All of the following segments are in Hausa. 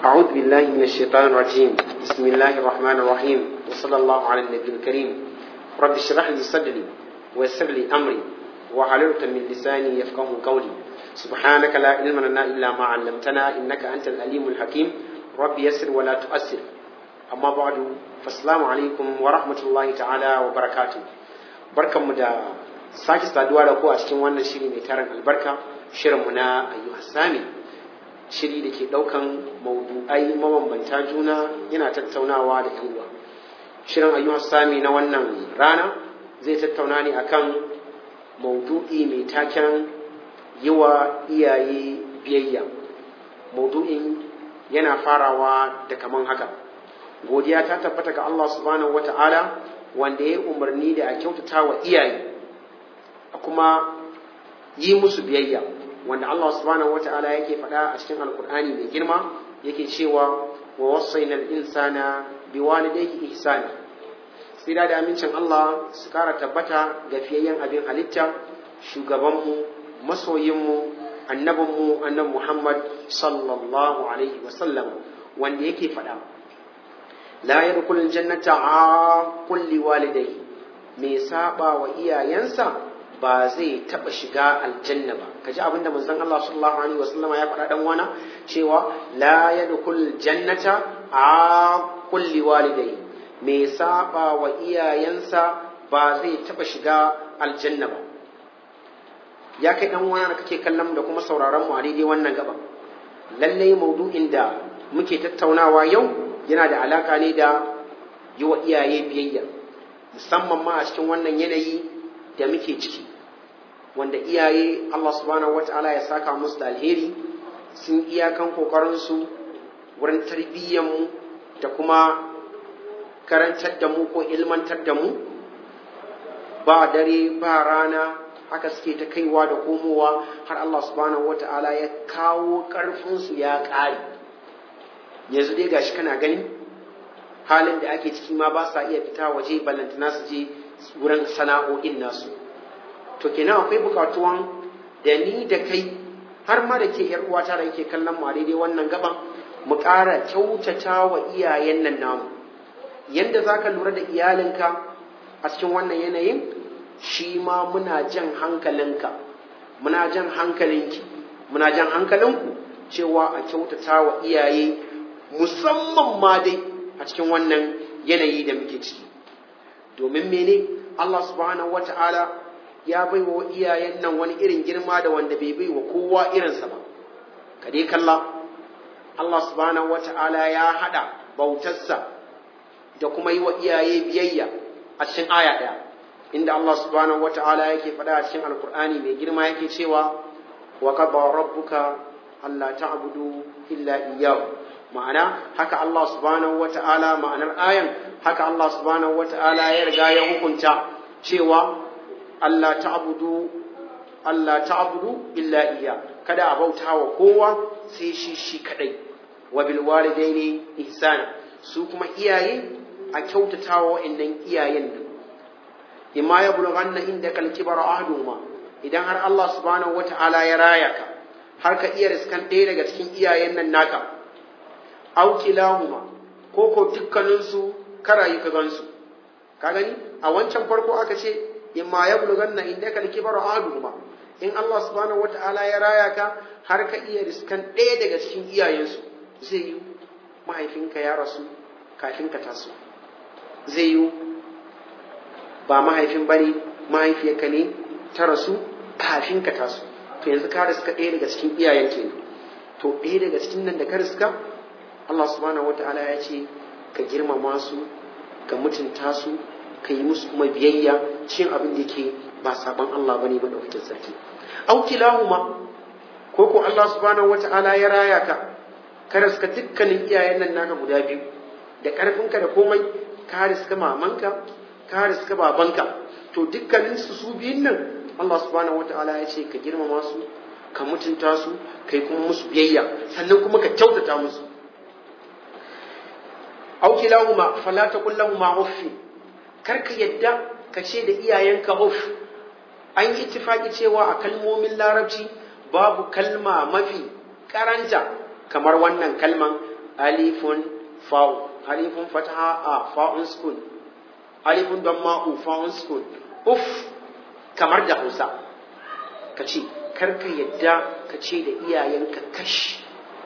أعوذ بالله من الشيطان الرجيم بسم الله الرحمن الرحيم وصلى الله على النبي الكريم رب اشرح لي صدري ويسر لي أمري وحللت من لساني يفقه قولي سبحانك لا علم لنا إلا ما علمتنا إنك أنت الأليم الحكيم رب يسر ولا تؤسر أما بعد فالسلام عليكم ورحمة الله تعالى وبركاته بركة مدى sake saduwa da ku a cikin wannan shiri mai tarin albarka shirinmu na ayyuha sami shiri da ke ɗaukan maudu'ai mabambanta juna yana tattaunawa da yan uwa shirin ayyuha sami na wannan rana zai tattauna ne akan maudu'i mai taken yi wa iyaye biyayya maudu'in yana farawa da kaman haka godiya ta tabbata ga Allah subhanahu wata'ala wanda ya umarni da a kyautata wa iyaye a kuma yi musu biyayya wanda Allah subhanahu wata'ala yake faɗa a cikin alkur'ani mai girma yake cewa wa wasaina al-insana biwalidayhi ihsana tsira da amincin Allah su kara tabbata ga fiyayyen abin halitta shugabanmu masoyinmu annabinmu annabi Muhammad sallallahu alaihi wasallam wanda yake faɗa la yadkhulul jannata a kulli walidayhi mai saba wa iyayensa ba zai taba shiga aljanna ba kaji abinda manzon Allah sallallahu alaihi wasallama ya faɗa dan wana cewa la yadkhul jannata a kulli walidai me saba wa iyayensa ba zai taba shiga aljanna ba ya kai dan wana da kake kallon da kuma sauraron mu a daidai wannan gaba lalle maudu'in da muke tattaunawa yau yana da alaka ne da yi wa iyaye biyayya musamman ma a cikin wannan yanayi da muke ciki wanda iyaye Allah subhanahu wata'ala ya saka musu da alheri sun iyakan kokarinsu wurin mu da kuma karantar da mu ko ilmantar da mu ba dare ba rana haka suke ta kaiwa da komowa har Allah subhanahu wata'ala ya kawo ƙarfinsu ya ƙare yanzu dai gashi kana gani halin da ake ciki ma ba sa iya fita waje ballantana su je wurin sana'o'in nasu to kenan akwai bukatuwan da ni da kai har ma da ke yar uwata da yake kallon mu a daidai wannan gaban mu ƙara kyautata wa iyayen nan namu yanda zaka lura da iyalinka a cikin wannan yanayin shi ma muna jan hankalinka muna jan hankalinki muna jan hankalinku cewa a kyautata wa iyaye musamman ma dai a cikin wannan yanayi da muke ciki domin mene Allah subhanahu wata'ala ya bai wa iyayen nan wani irin girma da wanda bai bai wa kowa irinsa ba ka dai kalla Allah subhanahu wata'ala ya hada bautarsa da kuma yi wa iyaye biyayya a cikin aya ɗaya inda Allah subhanahu wata'ala yake faɗa a cikin alkur'ani mai girma yake cewa wa qada rabbuka alla ta'budu illa iyyahu ma'ana haka Allah subhanahu wata'ala ma'anar ayan haka Allah subhanahu wata'ala ya riga ya hukunta cewa Allah ta'budu Allah ta'budu illa iya kada a bauta wa kowa sai shi shi kadai wa bil walidaini ihsana su kuma iyaye a kyautata wa wa'annan iyayen nan imma ya bulghanna inda kal kibar ahduma idan har Allah subhanahu wata'ala ya raya ka har ka iya riskan ɗaya daga cikin iyayen nan naka aw kilahuma ko ko dukkaninsu karayi ka gansu ka gani a wancan farko aka ce imma ya bulganna inda ka kibar ahaduhuma in Allah subhanahu wataala ya raya ka har ka iya riskan ɗaya daga cikin iyayensu zai yi mahaifinka ya rasu kafin ka taso zai yi ba mahaifin bane mahaifiyarka ne ta rasu kafin ka taso to yanzu ka riska ɗaya daga cikin iyayen kenan to ɗaya daga cikin nan da ka riska Allah subhanahu wataala ya ce ka girmama su ka mutunta su ka yi musu kuma biyayya cin abin da yake ba saban Allah bane ba daukakin sarki au kilahuma ko ko Allah subhanahu wata'ala ya raya ka ka riska dukkanin iyayen nan naka guda biyu da karfinka da komai ka riska mamanka ka riska babanka to dukkanin su su biyun nan Allah subhanahu wata'ala ya ce ka girmama su ka mutunta su kai kuma musu biyayya sannan kuma ka kyautata musu au kilahuma fala taqul lahumu uffi kar ka yadda ka ce da iyayenka uff an yi ittifaki cewa a kalmomin larabci babu kalma mafi karanta kamar wannan kalman alifun fa'u alifun fataha a fa'un sukun alifun don ma'u fa'un sukun uf kamar da hausa ka ce karka yadda ka ce da iyayenka kash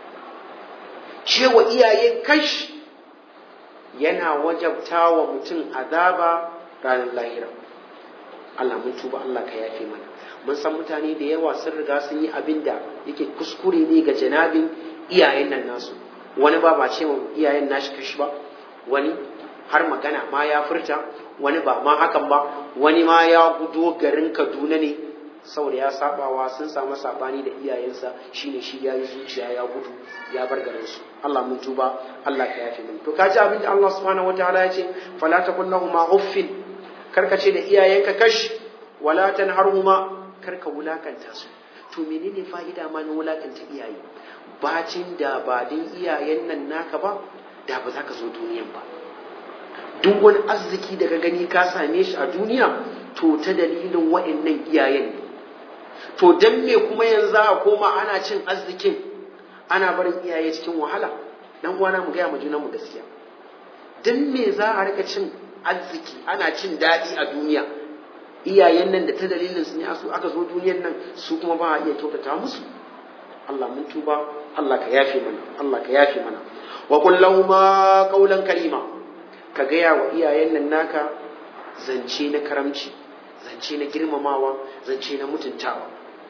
cewa iyaye kash yana wajabta wa mutum azaba ranar lahira Allah mun tuba Allah ka yafe mana mun san mutane da yawa sun riga sun yi abin da yake kuskure ne ga janabin iyayen nan nasu wani ba ba ce wa iyayen nashi kashi ba wani har magana ma ya furta wani ba ma hakan ba wani ma ya gudo garin Kaduna ne saboda ya sabawa sun samu sabani da iyayensa shine shi ya yi zuciya ya gudu ya bar garin su Allah mun tuba Allah ka yafe min to kaji abin da Allah subhanahu wataala ya ce fala takun lahumma uffin karka ce da iyayenka kash wala tanharhuma karka wulakanta su to menene fa'ida ma na wulakanta iyaye bacin da ba din iyayen nan naka ba da ba za ka zo duniyan ba duk wani arziki da ka gani ka same shi a duniya to ta dalilin wa'annan iyayen ne to dan me kuma yanzu a koma ana cin arzikin ana barin iyaye cikin wahala dan uwana mu gaya mu junan mu gaskiya dan me za a rika cin arziki ana cin daɗi a duniya iyayen nan da ta dalilin su ne su aka zo duniyan nan su kuma ba a iya kyautata musu Allah mun tuba Allah ka yafe mana Allah ka yafe mana wa qul lahumu qawlan karima ka gaya wa iyayen nan naka zance na karamci zance na girmamawa zance na mutuntawa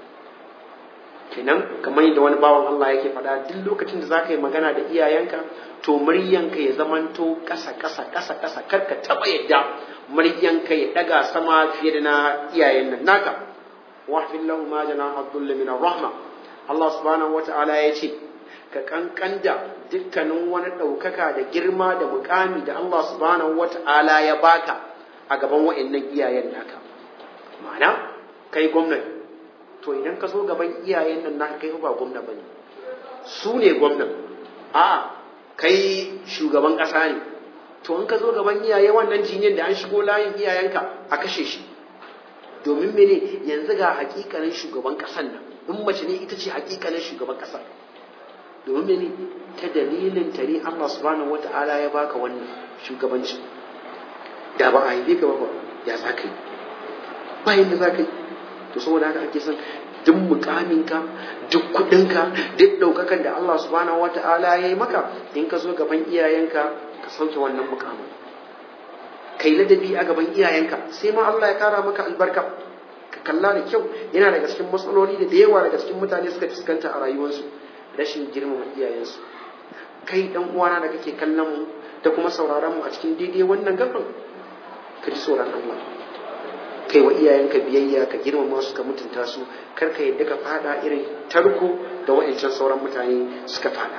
kenan kamar yadda wani bawan Allah yake faɗa duk lokacin da zaka yi magana da iyayenka to muryanka ya zamanto ƙasa ƙasa ƙasa ƙasa kar ka taɓa yadda muryanka ya ɗaga sama fiye da na iyayen nan naka wahfin lahu ma jana abdullah min rahma Allah subhanahu wata'ala ya ce ka kankan da dukkanin wani ɗaukaka da girma da mukami da Allah subhanahu wata'ala ya baka a gaban wa'annan iyayen naka ma'ana kai gwamnati to idan ka zo gaban iyayen nan naka kai ba gwamna bane su ne gwamnan a kai shugaban ƙasa ne to in ka zo gaban iyaye wannan jinyen da an shigo layin iyayenka a kashe shi domin mene yanzu ga hakikanin shugaban ƙasan nan in mace ne ita ce hakikanin shugaban ƙasar domin mene ta dalilin ta ne Allah subhanahu wata'ala ya baka wannan shugabanci da ba a haife ka ba ya za ka yi ba yadda za ka yi to saboda haka ake son duk mukaminka duk kudinka duk daukakan da Allah subhanahu wata'ala ya yi maka in ka zo gaban iyayenka ka sauke wannan mukamin kai ladabi a gaban iyayenka sai ma Allah ya kara maka albarka ka kalla da kyau yana daga cikin matsaloli da da yawa daga cikin mutane suka fuskanta a rayuwarsu rashin girmama iyayensu kai dan uwana da kake kallon mu da kuma sauraron mu a cikin daidai wannan gaban ka ji tsoron Allah kai wa iyayenka biyayya ka girmama su ka mutunta su kar ka yadda ka fada irin tarko da wa'ancan sauran mutane suka fada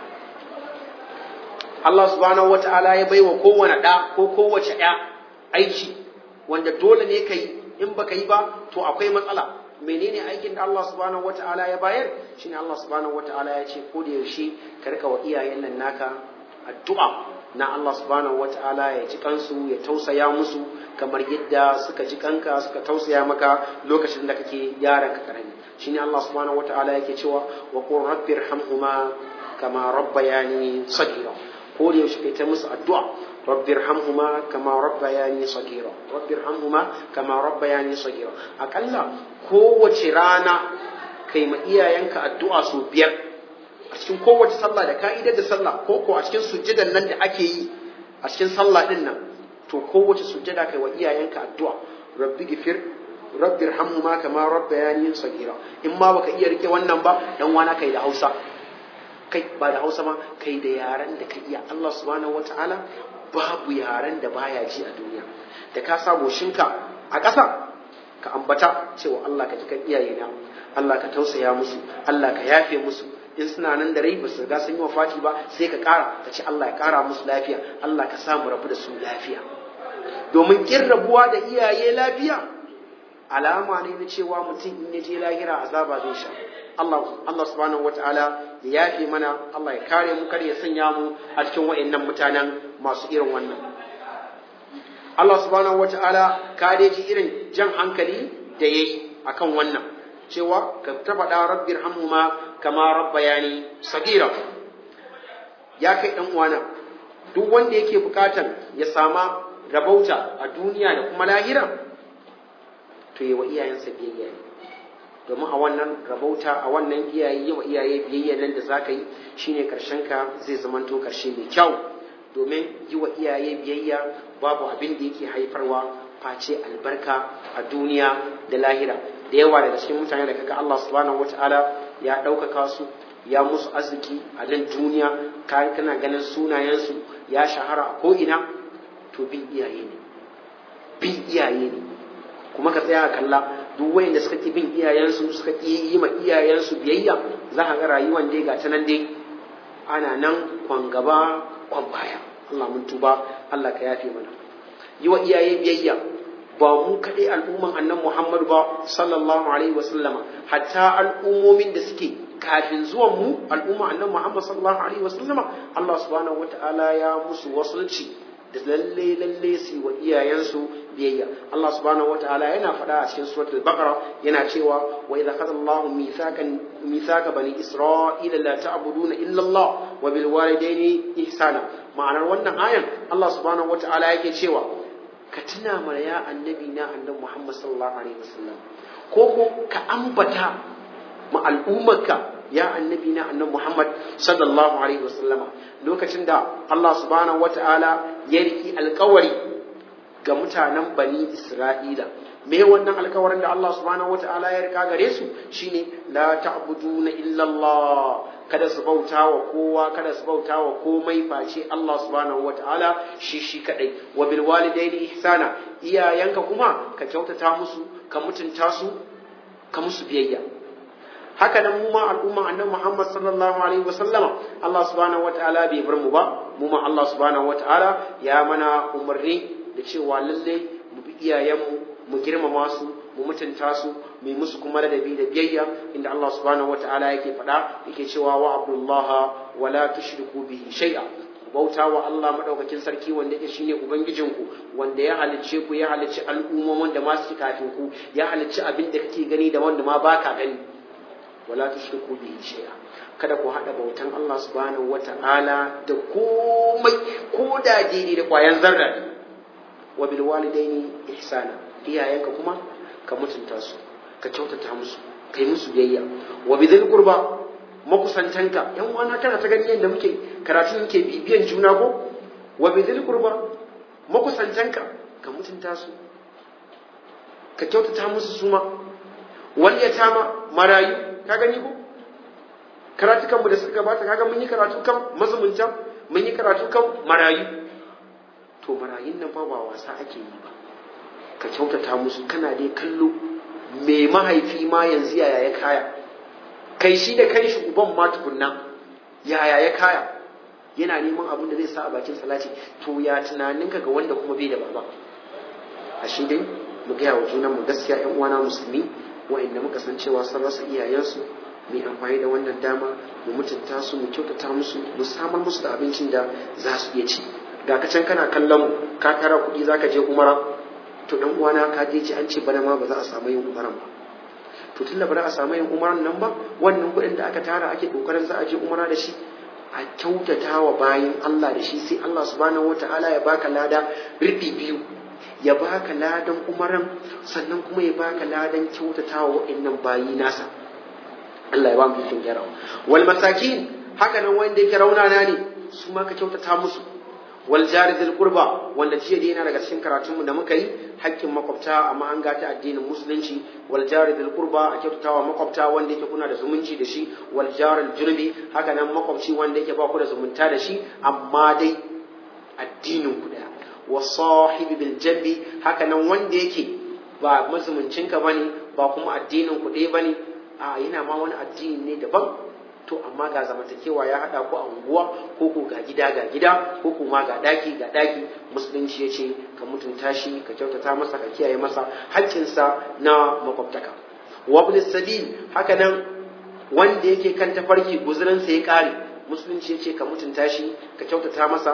Allah subhanahu wata'ala ya baiwa kowane ɗa ko kowace ɗa aiki wanda dole ne ka yi in baka yi ba to akwai matsala menene aikin da Allah subhanahu wata'ala ya bayar shine Allah subhanahu wata'ala ya ce ko da yaushe ka rika wa iyayen nan naka addu'a na Allah subhanahu wata'ala ya ji kansu ya tausaya musu kamar yadda suka ji kanka suka tausaya maka lokacin da kake yaran ka karami shine Allah subhanahu wata'ala yake cewa wa qur rabbir hamhuma kama rabbayani sagira ko da yaushe kai ta musu addu'a rabbir hamhuma kama rabbayani sagira rabbir hamhuma kama rabbayani sagira akalla kowace rana kai ma iyayenka addu'a sau biyar a cikin kowace sallah da ka'idar da sallah ko ko a cikin sujjadan nan da ake yi a cikin sallah din nan to kowace sujjada kai wa iyayenka addu'a rabbi gifir rabbi irhamhuma kama rabbayani sagira in ma baka iya rike wannan ba dan wana kai da Hausa kai ba da Hausa ma kai da yaran da ka iya Allah subhanahu wataala babu yaran da baya ji a duniya da ka sa goshinka a ƙasa ka ambata cewa Allah ka ji kan iyayena Allah ka tausaya musu Allah ka yafe musu in suna nan da rai ba su riga sun yi wafati ba sai ka ƙara ka ce Allah ya ƙara musu lafiya Allah ka samu rabu da su lafiya domin kin rabuwa da iyaye lafiya alama ne na cewa mutum in ya je lahira azaba zai sha Allah Allah subhanahu wataala ya yafe mana Allah ya kare mu kar ya sanya mu a cikin wayannan mutanen masu irin wannan Allah subhanahu wataala ka dai ji irin jan hankali da yayi akan wannan cewa ka ta faɗa rabbir hamhuma kama rabbayani sagira ya kai ɗan uwana duk wanda yake bukatar ya sama rabauta a duniya da kuma lahira to yi wa iyayensa biyayya ne domin a wannan rabauta a wannan iyaye yi wa iyaye biyayya nan da za ka yi shine karshen ka zai zamanto karshe mai kyau domin yi wa iyaye biyayya babu abin da yake haifarwa face albarka a duniya da lahira da yawa daga cikin mutane da kaga Allah subhanahu wataala ya ɗaukaka su ya musu arziki a nan duniya kana ganin sunayensu ya shahara a ko'ina to bin iyaye ne bin iyaye ne kuma ka tsaya kalla duk wayanda suka ki bin iyayensu suka ki yi ma iyayensu biyayya za ka ga rayuwan dai ga ta nan dai ana nan kwan gaba kwan baya Allah mun tuba Allah ka yafe mana yi wa iyaye biyayya ba mu kaɗai al'umman annan Muhammadu ba sallallahu alaihi wa sallama hatta al'ummomin da suke kafin zuwan mu al'umma annan Muhammad sallallahu alaihi wa sallama Allah subhanahu wata'ala ya musu wasulci da lalle lalle su wa iyayensu biyayya Allah subhanahu wata'ala yana faɗa a cikin suratul baqara yana cewa wa idza qala Allahu mithaqan mithaqa bani isra'ila la ta'buduna illa Allah wa bil walidayni ihsana ma'anar wannan ayan Allah subhanahu wata'ala yake cewa ka tuna mana ya annabi na annabi Muhammad sallallahu alaihi wasallam ko ko ka ambata ma al'ummarka ya annabi na annabi Muhammad sallallahu alaihi wasallama lokacin da Allah subhanahu wata'ala ya riki alkawari ga mutanen bani Isra'ila me wannan alkawarin da Allah subhanahu wata'ala ya rika gare su shine la ta'buduna illa Allah kada su bauta wa kowa kada su bauta wa komai face Allah subhanahu wata'ala shi shi kadai wa bil walidaini ihsana iyayenka kuma ka kyautata musu ka mutunta su ka musu biyayya haka nan mu ma al'umma annabi Muhammad sallallahu alaihi wa sallama Allah subhanahu wata'ala bai bar mu ba mu ma Allah subhanahu wata'ala ya mana umarni da cewa lalle mu bi iyayenmu mu girmama su mu mutunta su mu musu kuma ladabi da biyayya inda Allah subhanahu wata'ala yake faɗa yake cewa wa abdullaha wa la tushriku bihi shay'a bauta wa Allah madaukakin sarki wanda yake shine ubangijinku wanda ya halicce ku ya halicci al'ummomin da ma suke kafin ku ya halicci abin da kake gani da wanda ma baka gani wala tushriku bihi shay'a kada ku hada bautan Allah subhanahu wata'ala da komai ko da daidai da kwayan zarra wa bil walidaini ihsana iyayenka kuma ka mutunta su ka kyautata musu kai musu biyayya wa bidhil qurba makusantanka yan uwana kana ta gani yadda muke karatu muke bibiyan juna ko wa bidhil qurba makusantanka ka mutunta su ka kyautata musu suma wal yatama marayu ka gani ko karatukan mu da suka gabata kaga mun yi karatu kan mazumunta mun yi karatu kan marayu to marayun nan fa ba wasa ake yi ba ka kyautata musu kana dai kallo me mahaifi ma yanzu yaya ya kaya kai shi da kai shi uban ma tukunna yaya ya kaya yana neman abin da zai sa a bakin salati to ya tunaninka ga wanda kuma bai da baba ashe dai mu gaya wa junan mu gaskiya yan uwana musulmi wa'anda muka san cewa sun rasa iyayensu mu amfani da wannan dama mu mutunta su mu kyautata musu mu samar musu da abincin da za su iya ci ga ka can kana kallon mu ka kara kuɗi zaka je umara to dan uwana ka je ci an ce bana ma ba za a samu yin umaran ba to tunda ba za a samu yin umaran nan ba wannan kuɗin da aka tara ake kokarin za a je umara da shi a kyautata wa bayin Allah da shi sai Allah subhanahu wataala ya baka lada riɓi biyu ya baka ladan umaran sannan kuma ya baka ladan kyautata wa wa'annan bayi nasa Allah ya ba mu ikon gyarawa wal masakin haka nan wanda yake raunana ne su ma ka kyautata musu wal jari dil qurba wanda jiya dai yana daga cikin karatun mu da muka yi hakkin makwabta amma an gata addinin musulunci wal jari dil qurba a kyautatawa makwabta wanda yake kuna da zumunci da shi wal jari junubi haka nan makwabci wanda yake ba ku da zumunta da shi amma dai addinin ku daya wa sahibi bil jambi haka nan wanda yake ba mazumuncinka bane ba kuma addinin ku ɗaya bane a yana ma wani addini ne daban to amma ga zamantakewa ya haɗa ku a unguwa ko ko ga gida ga gida ko ko ma ga daki ga daki musulunci ya ce ka mutunta shi ka kyautata masa ka kiyaye masa haƙƙinsa na makwabtaka wabul sabil haka nan wanda yake kan tafarki guzurinsa ya ƙare musulunci ya ce ka mutunta shi ka kyautata masa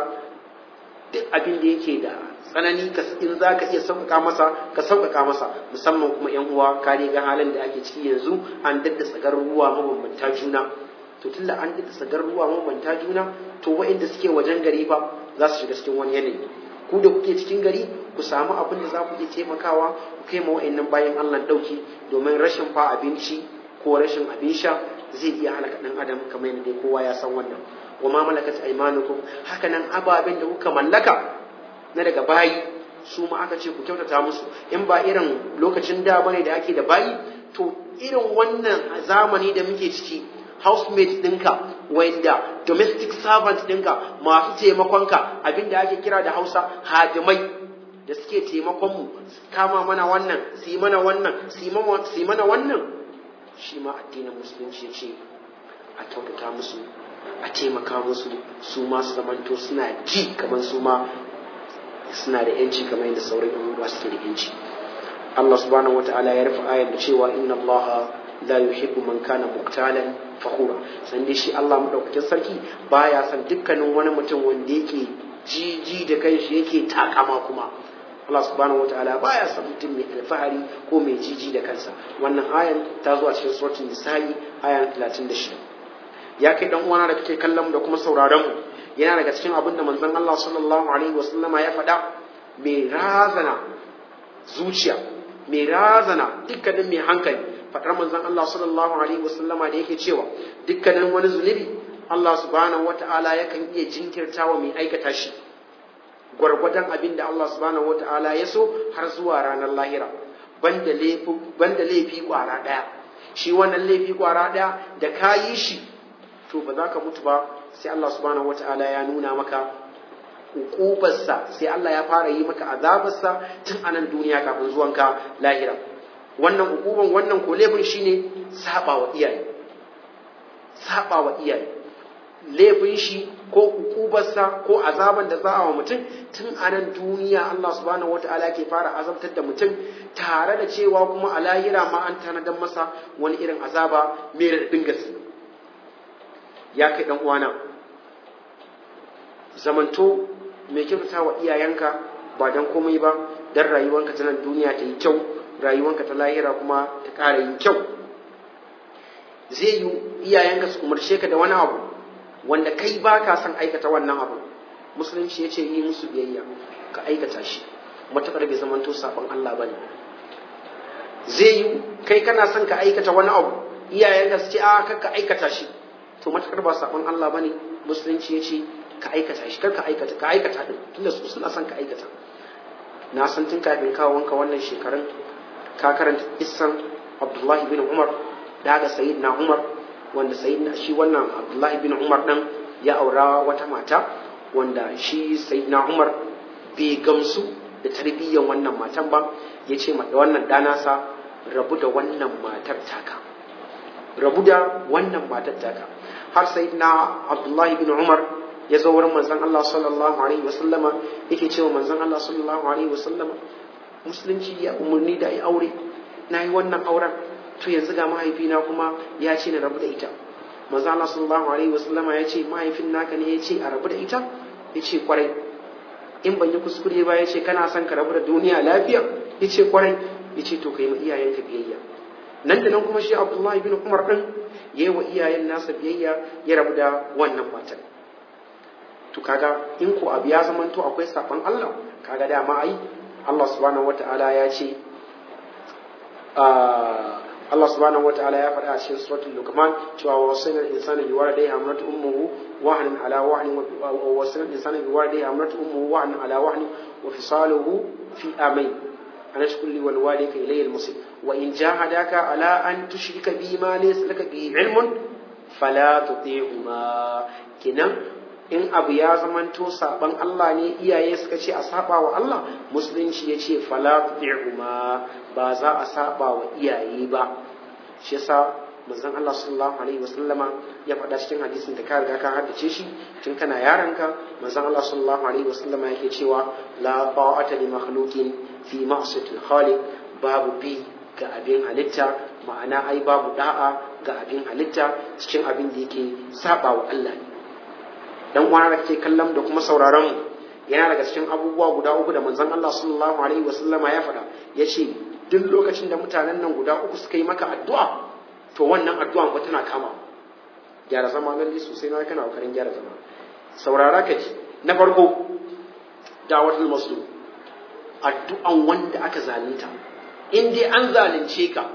duk abin da yake da tsanani in za ka iya sauƙaƙa masa ka sauƙaƙa masa musamman kuma yan uwa ka ga halin da ake ciki yanzu an dadda tsagar ruwa mabambanta juna to tunda an dadda tsagar ruwa mabambanta juna to waɗanda suke wajen gari fa za su shiga cikin wani yanayi ku da kuke cikin gari ku samu abin da za ku iya taimakawa ku kai ma waɗannan bayan Allah ɗauki domin rashin fa abinci ko rashin abin sha zai iya halaka ɗan adam kamar yadda dai kowa ya san wannan wa ma malakat aymanukum haka nan ababen da kuka mallaka na daga bayi su ma aka ce ku kyautata musu in ba irin lokacin da bane da ake da bayi to irin wannan zamani da muke ciki housemate ɗinka wanda domestic servant ɗinka masu taimakonka abinda ake kira da hausa hadimai da suke taimakonmu kama mana wannan su yi mana wannan su yi mana wannan shi ma addinin musulunci ce a kyautata musu a taimaka musu su ma su zamanto suna ji kamar su ma suna da yanci kamar yadda sauran yan uwa suke da yanci Allah subhanahu wataala ya rufe ayar da cewa inna Allah la yuhibbu man kana muqtalan fakhura san dai shi Allah madaukakin sarki baya san dukkanin wani mutum wanda yake jiji da kanshi yake takama kuma Allah subhanahu wataala baya san mutum mai alfahari ko mai jiji da kansa wannan ayan ta zo a cikin suratul nisa'i ayan 36 ya kai dan uwana da kake kallon da kuma sauraron mu yana daga cikin abin da manzon Allah sallallahu alaihi wasallama ya faɗa mai razana zuciya mai razana dukkanin mai hankali faɗar manzon Allah sallallahu alaihi wasallama da yake cewa dukkanin wani zunubi Allah subhanahu wata'ala yakan iya jinkirtawa mai aikata shi gwargwadon abin da Allah subhanahu wata'ala ya so har zuwa ranar lahira banda laifi banda laifi kwara ɗaya shi wannan laifi kwara ɗaya da ka yi shi to ba za ka mutu ba sai Allah subhanahu wata'ala ya nuna maka hukubarsa sai Allah ya fara yi maka azabarsa tun a nan duniya kafin zuwanka lahira wannan hukuban wannan ko laifin shine saba wa iyaye saba wa iyaye laifin shi ko hukubarsa ko azaban da za a wa mutum tun a nan duniya Allah subhanahu wata'ala ke fara azabtar da mutum tare da cewa kuma a lahira ma an tanadar masa wani irin azaba mai raɗin gaske ya kai ɗan uwana zamanto mai kyautata wa iyayenka ba don komai ba don rayuwanka ta nan duniya ta yi kyau rayuwanka ta lahira kuma ta ƙara yin kyau zai yi iyayenka su umarce ka da wani abu wanda kai ba ka son aikata wannan abu musulunci ya ce yi musu biyayya ka aikata shi matuƙar bai zamanto saɓon Allah ba ne zai yi kai kana son ka aikata wani abu iyayenka su ce a ka aikata shi to matakar ba sabon Allah bane musulunci ya ce ka aikata shi kar ka aikata ka aikata din tunda su suna son ka aikata na san tun kafin kawo wanka wannan shekarun ka karanta issan Abdullahi bin Umar daga Sayyidina Umar wanda Sayyidina shi wannan Abdullahi bin Umar dan ya aura wata mata wanda shi Sayyidina Umar bai gamsu da tarbiyyar wannan matan ba ya ce ma wannan danasa rabu da wannan matar taka rabu da wannan matar taka har sai na Abdullahi bin Umar ya zo wurin manzon Allah sallallahu alaihi wasallama yake cewa manzon Allah sallallahu alaihi wasallama musulunci ya umarni da ya aure na yi wannan auren to yanzu ga mahaifina kuma ya ce na rabu da ita manzon Allah sallallahu alaihi wasallama ya ce mahaifin naka ne ya ce a rabu da ita ya ce kwarai in ban yi kuskure ba ya ce kana son ka rabu da duniya lafiya ya ce kwarai ya ce to ka yi ma iyayenka biyayya nan da nan kuma shi Abdullahi bin Umar din ya yi wa iyayen nasa biyayya ya rabu da wannan matan to kaga in ko abu ya zama to akwai saban Allah kaga dama ai Allah subhanahu wata'ala ya ce Allah subhanahu wata'ala ya faɗa a cikin suratul Luqman cewa wa wasana al-insana bi walidayhi hamlatu ummuhu wahnan ala wahnin wa wasana al-insana bi walidayhi hamlatu ummuhu wahnan ala wahnin wa fisaluhu fi amain أن اشكر لي ولوالديك إلي المصير وإن جاهداك على أن تشرك بي ما ليس لك به علم فلا تطيعهما كنا in abu ya zamanto saban Allah ne iyaye suka ce a saba wa Allah musulunci ya ce fala tu'huma ba za a saba wa iyaye ba shi yasa manzon Allah sallallahu alaihi wasallama ya faɗa cikin hadisin da ka riga ka haddace shi tun kana yaranka manzon Allah sallallahu alaihi wasallama yake cewa la ta'ata li makhluqin fi ma'siyatil khaliq babu bi ga abin halitta ma'ana ai babu da'a ga abin halitta cikin abin da yake saba wa Allah ne dan uwana da kake kallon da kuma sauraron mu yana daga cikin abubuwa guda uku da manzon Allah sallallahu alaihi wasallama ya faɗa yace duk lokacin da mutanen nan guda uku suka yi maka addu'a to wannan addu'an ba tana kama gyara zama lalle sosai na kana kokarin gyara zama saurara ka ji na farko da'watul mazlum addu'an wanda aka zalunta in dai an zalunce ka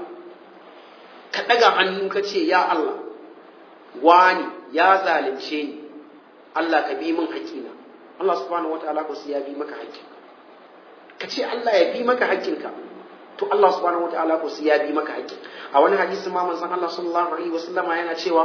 ka daga hannu ka ce ya Allah wani ya zalunce ni Allah ka bi min haƙƙina Allah subhanahu wataala ko sai ya bi maka haƙƙinka ka ce Allah ya bi maka haƙƙinka to Allah subhanahu wataala ko sai ya bi maka haƙƙin a wani hadisi ma manzon Allah sallallahu alaihi wasallama yana cewa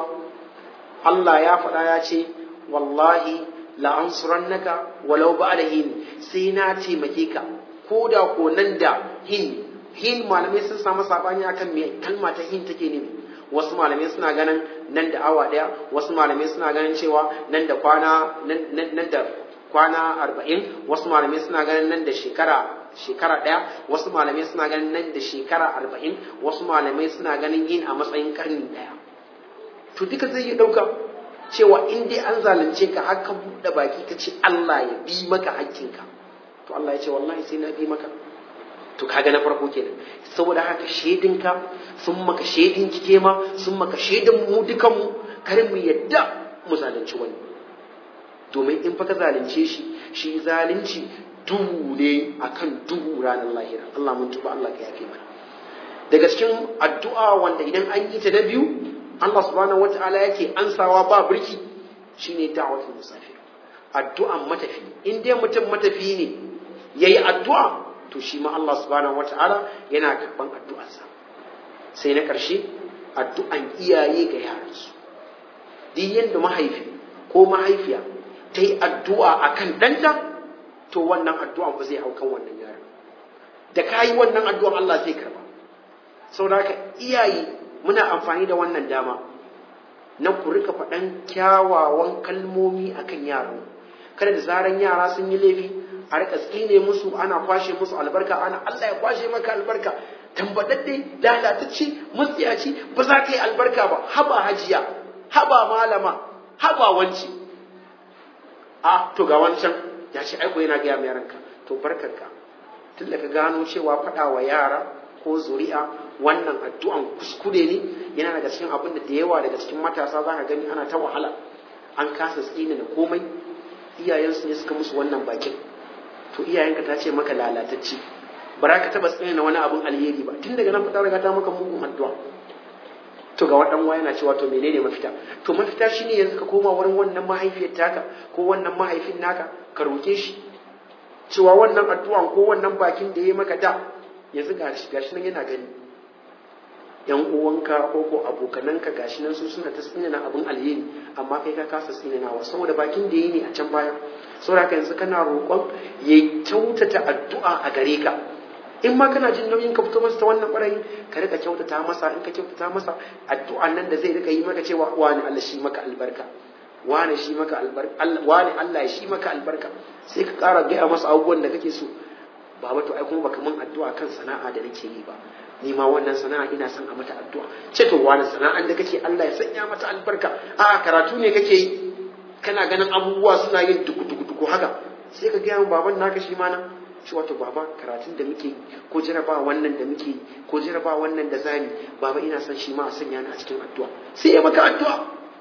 Allah ya faɗa ya ce wallahi la ansurannaka walau ba'da hin sai na taimake ka ko da ko nan da hin hin malamai sun samu sabani akan me kalma ta hin take ne wasu malamai suna ganin nan da awa daya wasu malamai suna ganin cewa nan da kwana nan da kwana arba'in wasu malamai suna ganin nan da shekara shekara ɗaya wasu malamai suna ganin nan da shekara arba'in wasu malamai suna ganin yin a matsayin karni ɗaya to duka zai yi ɗauka cewa in dai an zalunce ka haka buɗe baki ka ce Allah ya bi maka hakkinka to Allah ya ce wallahi sai na bi maka to kaga na farko kenan saboda haka shedinka sun maka shedin kike ma sun maka shedin mu dukan mu kar mu yadda mu zalunci wani domin in fa ka zalunce shi shi zalunci duhu ne akan duhu ranar lahira Allah mun tuba Allah ka yafe mana daga cikin addu'a wanda idan an yi ta da biyu Allah subhanahu wata'ala yake ansawa ba birki shine da'watul musafir addu'an matafi in dai mutum matafi ne yayi addu'a to shi ma Allah subhanahu wata'ala yana karban addu'arsa sai na ƙarshe addu'an iyaye ga yaransu duk yadda mahaifi ko mahaifiya ta yi addu'a akan ɗanta to wannan addu'an ba zai hau kan wannan yaron da ka yi wannan addu'an Allah zai karba saboda haka iyaye muna amfani da wannan dama na ku rika faɗan kyawawan kalmomi akan yaro kada da zaran yara sun yi laifi a rika tsine musu ana kwashe musu albarka ana Allah ya kwashe maka albarka tambadadde lalatacce mutsiyaci ba za ka yi albarka ba haba hajiya haba malama haba wanci a to ga wancan ya ce aiko yana gaya mai yaranka to barkarka tun da ka gano cewa faɗa wa yara ko zuri'a wannan addu'an kuskure ne yana daga cikin abin da da yawa daga cikin matasa za ka gani ana ta wahala an kasa tsina da komai iyayensu ne suka musu wannan bakin to iyayenka ta ce maka lalatacce ba za ka taba tsina wani abin alheri ba tun daga nan fita daga ta maka mugun addu'a to ga wadan yana cewa to menene mafita to mafita shine yanzu ka koma wurin wannan mahaifiyar taka ko wannan mahaifin naka ka roke shi cewa wannan addu'an ko wannan bakin da ya maka da yanzu gashi gashi nan yana gani yan uwanka ko ko abokananka gashi nan su suna ta tsinana abin alheri amma kai ka kasa tsinanawa saboda bakin da yi ne a can baya saboda yanzu kana roƙon ya kyautata addu'a a gare ka in ma kana jin nauyin ka fito masa ta wannan ɓarayin ka rika kyautata masa in ka kyautata masa addu'an nan da zai rika yi maka cewa wani Allah shi maka albarka wani shi maka albarka wani Allah ya shi maka albarka sai ka ƙara gaya masa abubuwan da kake so baba to ai kuma baka min addu'a kan sana'a da nake yi ba ni ma wannan sana'a ina son a mata addu'a ce to wani sana'an da kake Allah ya sanya mata albarka a karatu ne kake yi kana ganin abubuwa suna yin duku duku duku haka sai ka gaya baban naka shi ma na shi wato baba karatun da muke ko jaraba wannan da muke ko jaraba wannan da zani baba ina son shi ma a sanya ni a cikin addu'a sai ya maka addu'a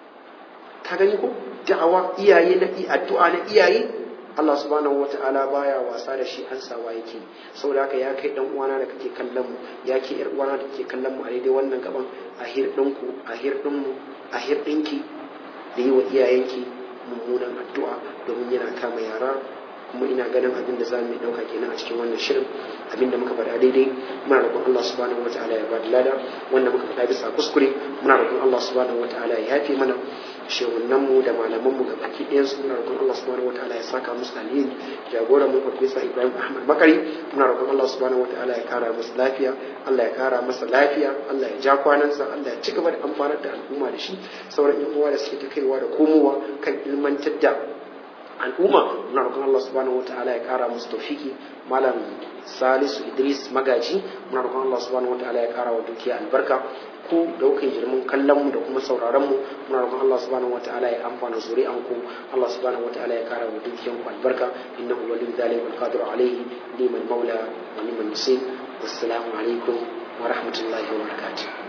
ka gani ko da'awa iyaye na addu'a na iyaye Allah subhanahu wata'ala baya wasa da shi an sawa yake saboda haka ya kai dan uwana da kake kallon mu ya ke yar uwana da kake kallon mu a daidai wannan gaban a hir ɗinku a hir ɗinmu a hir ɗinki da yi wa iyayenki mummunan addu'a domin yana kama yara kuma ina ganin abin da za mu ɗauka kenan a cikin wannan shirin abin da muka faɗa daidai muna roƙon Allah subhanahu wata'ala ya bada lada wanda muka faɗa bisa kuskure muna roƙon Allah subhanahu wata'ala ya yafe mana shehunanmu da malamanmu ga baki ɗayan su muna roƙon Allah subhanahu wataala ya saka musu alheri jagoran mu Professor Ibrahim Ahmad Bakari muna roƙon Allah subhanahu wataala ya kara masa lafiya Allah ya kara masa lafiya Allah ya ja kwanansa Allah ya ci gaba da amfanar da al'umma da shi sauran yan uwa da suke ta kaiwa da komowa kan ilmantar da al'umma muna roƙon Allah subhanahu wataala ya kara musu tawfiki malam Salisu Idris Magaji muna roƙon Allah subhanahu wataala ya kara wa dukiya albarka ku da kuka girman kallon mu da kuma sauraron mu muna roƙon Allah subhanahu wataala ya amfana zuri'an ku Allah subhanahu wataala ya kara wa dukiyan ku albarka innahu waliyyu dhalika wal qadiru alayhi liman maula wa liman nasir wassalamu alaikum wa rahmatullahi wa barakatuh